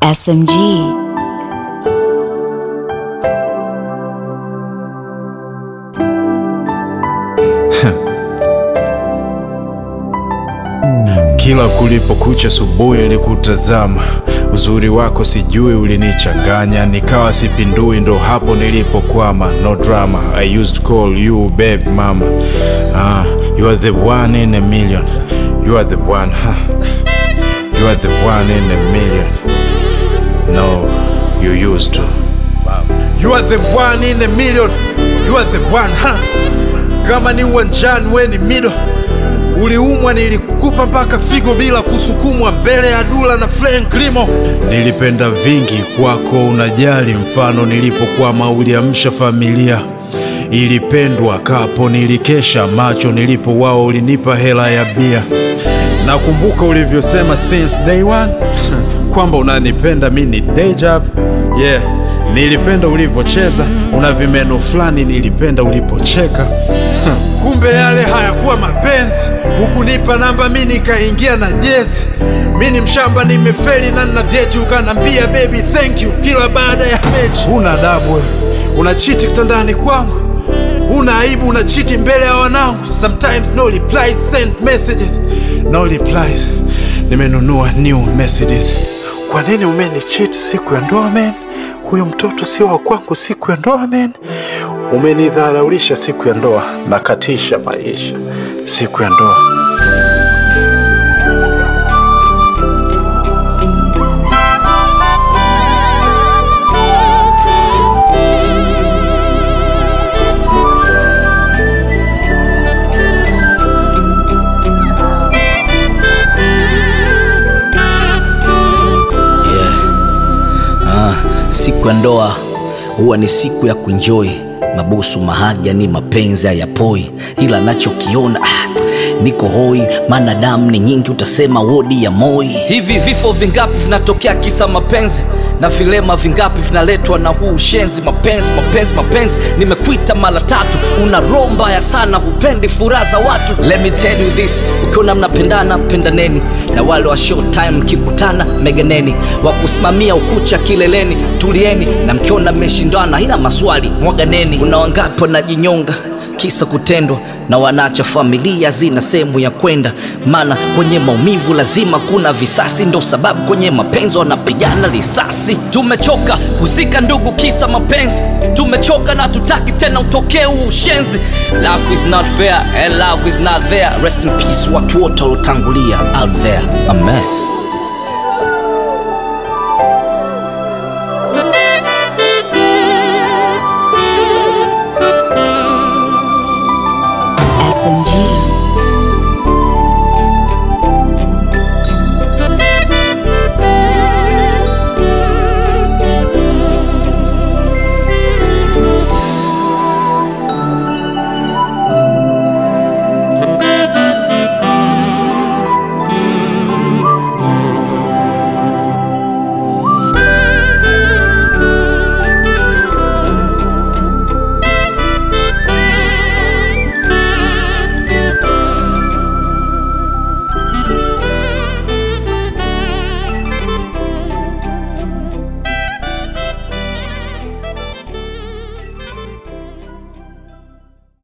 SMG. Kila kulipokucha asubuhi nilikutazama, uzuri wako sijui ulinichanganya, nikawa sipindui, ndo hapo nilipokwama. No drama, I used to call you babe mama. Ah, you are the one in a million, you are the one, huh? You are the one in a million. No, you used to. You are the one in a million. You are the one, huh? Kama ni uwanjani we ni mido, uliumwa nilikupa mpaka figo bila kusukumwa mbele ya Dula na Frank Limo. Nilipenda vingi kwako, unajali mfano nilipokwama uliamsha familia ilipendwa kapo, nilikesha macho nilipo wao, ulinipa hela ya bia. Nakumbuka ulivyosema since day one kwamba unanipenda mi ni day job. Yeah, nilipenda ulivyocheza, una vimeno fulani, nilipenda ulipocheka. Kumbe yale hayakuwa mapenzi, hukunipa namba mi nikaingia na jezi. Mi ni mshamba, nimefeli na nina vyeti, ukanambia baby thank you kila baada ya mechi. Una adabu wewe, unachiti kitandani kwangu, una aibu, unachiti mbele ya wanangu. Sometimes no replies, send messages, no replies. Nimenunua new Mercedes. Kwa nini umenichiti siku ya ndoa man? Huyu mtoto sio wa kwangu siku ya ndoa man. Umenidharaulisha siku ya ndoa, nakatisha maisha siku ya ndoa. Yeah. Ah, siku ya ndoa huwa ni siku ya kunjoi mabusu mahagani mapenzi hayapoi ila nachokiona ah, niko hoi maana damu ni nyingi utasema wodi ya moi Hivi vifo vingapi vinatokea kisa mapenzi na vilema vingapi vinaletwa na huu ushenzi? Mapenzi, mapenzi, mapenzi, nimekuita mara tatu, una roho mbaya sana, hupendi furaha za watu. Let me tell you this, ukiona mnapendana pendaneni, na wale wa short time mkikutana meganeni, wa kusimamia ukucha kileleni tulieni, na mkiona mmeshindana haina maswali mwaganeni. Kuna wangapi wanajinyonga kisa kutendwa na wanaacha familia zina sehemu ya kwenda, maana kwenye maumivu lazima kuna visasi, ndo sababu kwenye mapenzi wanapigana risasi. Tumechoka kuzika ndugu kisa mapenzi, tumechoka na tutaki tena utokee huu ushenzi. Love is not fair and love is not there. Rest in peace watu wote waliotangulia out there, amen.